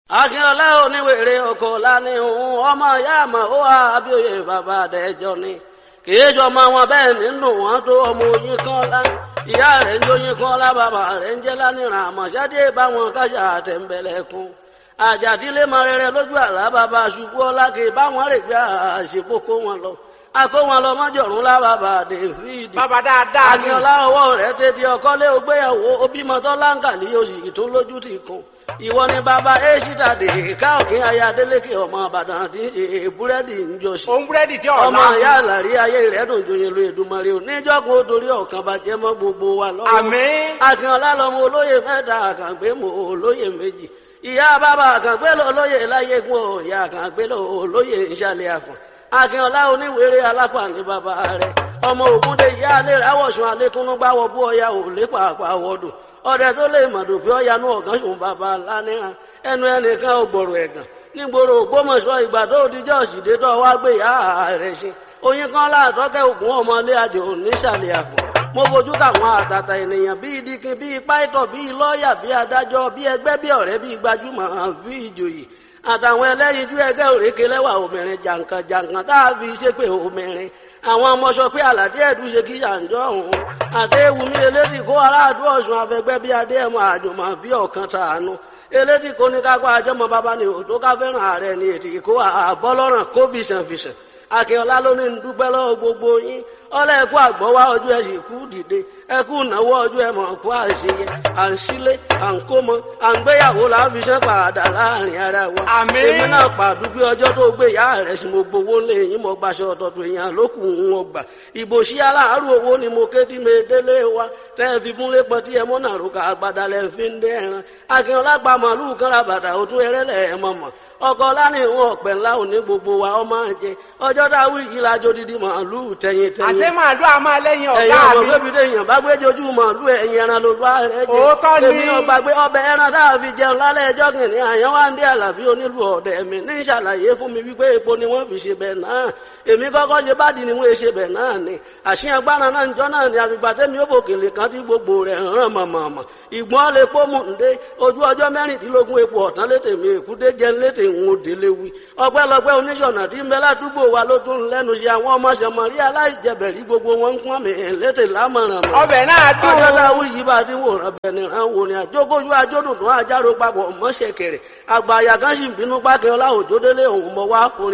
akínọlá oníwèrè oko lánìhùn ọmọ ìyá àmọ ó wà abíòye bàbá àdẹjọ ni kìí sọmọ wọn bẹ́ẹ̀ nínú wọn tó ọmọ oyin kan lá ìyá rẹ̀ ń jóyin kan lá bàbá rẹ̀ ń jẹ lánìràn àmọṣẹdé báwọn kájà àtẹnbẹlẹkùn àjàdílé mọ rere lójú àlá bàbá ṣubú ọlá kì í báwọn rè gbé àṣepọ kó wọn lọ akó wọn lọ mọjọrùn lá bàbá david bàbá dáadáa ni akínọlá ọwọ́ rẹ̀ tètè ọkọlé ògbéyàwó obìmọtọ láǹkà ní oṣù tó lójú ti kún ìwọ ni bàbá èṣìdà dè káòkín ayé adélékè ọmọ àbàdàn àti búrẹ́dì ń jọ sí òun búrẹ́dì tí ọ̀la ọmọ ìyá àlàrí ayé rẹ̀ dùn joyin lu èdùmarè ò níjọ́gun ó torí ọ̀kan bàjẹ́ mọ́ gbogbo wa lọ́wọ́ àmín akínọlá lọmọ olóyè mẹ́ta àkàngbé mọ olóyè méjì ìyá bàbá àkàngbé lọ olóyè láyégún ọ ìyá àkàngbé lọ olóyè ìṣàlẹ̀ àfọ̀n akínọlá oníwèrè alápá ní bàbá rẹ̀ ọmọ ògúndé ìyá alẹ́ rẹ̀ awọ̀sùn alẹ́kúnnú gbáwọ̀ bú ọya ò lépa àpàwọ̀dù ọdẹ tó lè mọ̀dù pé ọ̀yanú ọ̀gán sùn bàbá lánìràn ẹnu ẹnìkan ò gbọ̀rọ̀ ẹ̀gàn nígboro ògbómọ̀ṣọ́ ìgbà tó dijọ́ òsìdé tó wá gbé ìyá rẹ̀ ṣe oyin kan láàtọ́kẹ́ ògùn ọmọlé àjò nísàlẹ̀ àpò mo fojú káwọn àtàtà ènìyàn bíi dikin bíi pàìtọ̀ bíi lọ́ọ̀yà bíi adájọ́ bíi ẹgbẹ́ bíi ọ̀rẹ́ bíi gbajúmọ̀ bíi ìjòyè àtàwọn ẹlẹ́yinjú ẹgbẹ́ òrékè lẹ́wà obìnrin jàǹkàn jàǹkàn táàbí ṣépè obìnrin àwọn ọmọ sọ pé àlàdé ẹ̀dùn ṣe kí yàǹjọ́ òun àdéhùnmí elédì kó aráàdú ọ̀sùn afẹgbẹ́ bíi adéhùn àjùmọ̀ bíi ọ̀kan tàánú elédì kó ní kápá àjọmọ bàbá ni òtó ká fẹ́ràn ààrẹ ni ètì kó àbọ́lọ́ràn kó fìṣàn fìṣàn akínọlá ló ní dúpẹ́ lọ́wọ́ gbogbo yín ọlẹ́ ẹ̀kú àgbọ̀wá ọjọ́ ẹ̀ sì kú dìde ẹ̀kú ìnáwó ọjọ́ ẹ̀ mọ̀ kú àṣeyẹ à ń sílé à ń kó mọ à ń gbéyàwó láfiṣẹ́ padà láàrin ara wa. Àmín. èmi náà pàdúgbé ọjọ́ tó gbé ìyá rẹ̀ sí mo gbowó lé yín mo gbaṣọ ọ̀tọ̀tọ̀ èèyàn lókù ń wọ gbà. ìbò sí aláàárọ̀ owó ni mo ké tí mi délé wa tẹ́ ẹ fi múlé pọ̀ tí ẹ mọ́ náà rúkà àgbàdà lẹ́ fi ń dẹ́ ẹran. akínọlá gba màálù kan ra bàtà òtún ẹrẹ́lẹ̀ ẹ̀ mọ̀ mọ̀ ọkọ lánàá ìwọn ọpẹ ńlá òní gbogbo wa ọmọ jẹ ọjọ́ dáwọ yìí lájọ dídí màálù tẹyin tẹyin àṣé màálù a máa lẹ́yìn ẹ̀yin ọ̀gá ọmọ mi bébí déèyàn bá gbé jojú màálù ẹ̀yin ẹran ló bá rẹ jẹ Òótọ́ ni. èmi ọgbàgbé ọbẹ̀ ẹran tá a fi jẹun lálẹ́ ẹjọ́ kìnìún àyàn wá ń dé àlàbí onílù ọ̀dẹ̀ mi ní ìṣàlàyé fún mi wípé epo ni wọ́n fi ṣe bẹ̀ náà èmi kọ́kọ́ ṣe bá di ni wọ́n ṣe bẹ̀ náà ni àṣìyàn gbára náà njọ́ náà ni àgbègbè tẹ́mi ó fòkèlè kan tí gbogbo rẹ̀ hàn mọ̀mọ̀mọ̀ ìgbọ́n lè pọ́ mú ǹdé ojú ọjọ́ mẹ́rìndínlógún epo ọ̀tán létè mi èkúté jẹ́ létè ń délé wí ọpẹ́lọpẹ́ oníṣọ̀nà tí ń bẹ ládùúgbò wa ló tún lẹ́nu ṣe àwọn ọmọ ṣẹmọ̀rí aláìjẹbẹ̀rí gbogbo wọn ń pọ́n mi létè lámọ̀ràn mọ̀ ọbẹ̀ náà ọjọ́ dùn táwọn yìí bá ti wòran bẹ̀ni ràn wò ni àjókòjú ajódùn tó àjárò papọ̀ mọ́ṣẹ̀kẹ̀rẹ̀ àgbà àyà kan sì ń bínú pákẹ́ ọlá òjòdélé òun mọ̀ wá fún